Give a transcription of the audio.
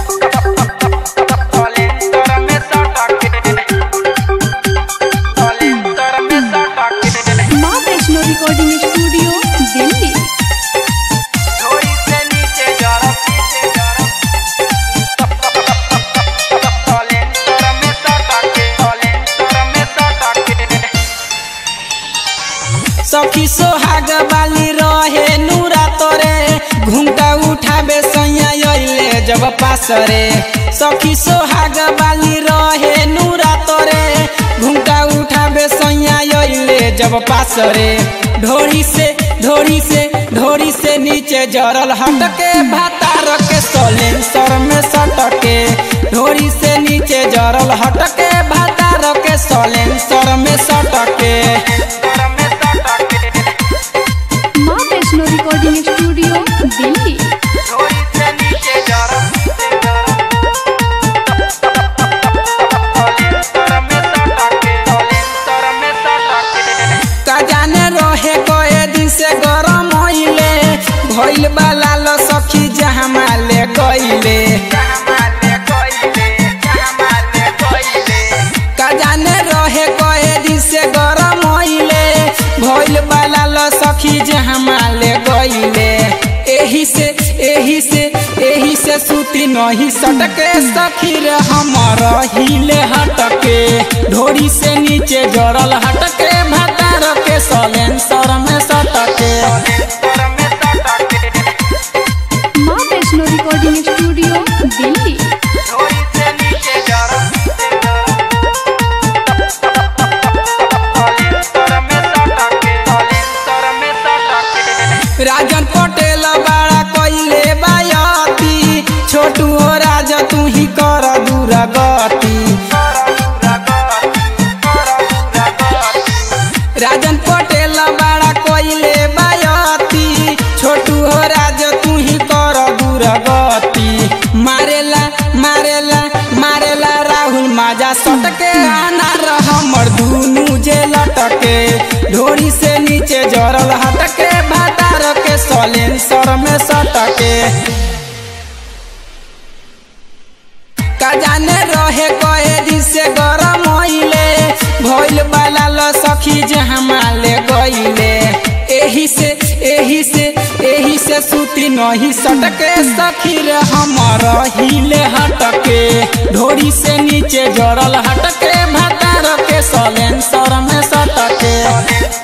माँ Vaishno recording studio Delhi सखी सोहाग बाली रहे नूरा तोरे घुमटा उठाबे सैया अइले जब पास रे सखी सोहाग बाली रहे नूरा तोरे घुमटा उठाबे सैया अइले जब पास रे ढोरी से ढोरी से ढोरी से नीचे जरल हटके भातार के सलेंसर में सटके ढोरी से नीचे जरल हटके भातार के सलेंसर में सटके माँ वैष्णो रिकॉर्डिंग स्टूडियो दिल्ली का जाने रहे कए दिन से गरम होइले भइल बाला लो सखी जहाँ माले गइले का जाने रहे कए दिन से गरम होइले भइल बाला लो सखी जहाँ माले गइले एही से एही से एही से सूती नहीं सटके सखी रे हमर हिले हटके ढोरी से नीचे जड़ल हटके भातार के सलेंसर में सटके माँ वैष्णो रिकॉर्डिंग स्टूडियो दिल्ली राजन पटेल बड़ा कइले बायती छोटू हो राजा तू ही कर दूरगति राजन पटेल बड़ा कइले बायती छोटू हो राजा तू ही कर दूरगति मारेला मारेला मारेला राहुल माजा सटके अनार हमर दुनू जे लटके ढोरी से नीचे जरल हटके भातार के सलेंसर में सटके का जाने रहे कए दिन से गरम होइले भइल बाला ल सखी जहाँ माले गइले एही से एही से एही से सूती नहीं सटके सखी रे हमर हिले हटके ढोरी से नीचे जड़ल हटके भातार के सलेंसर में सटके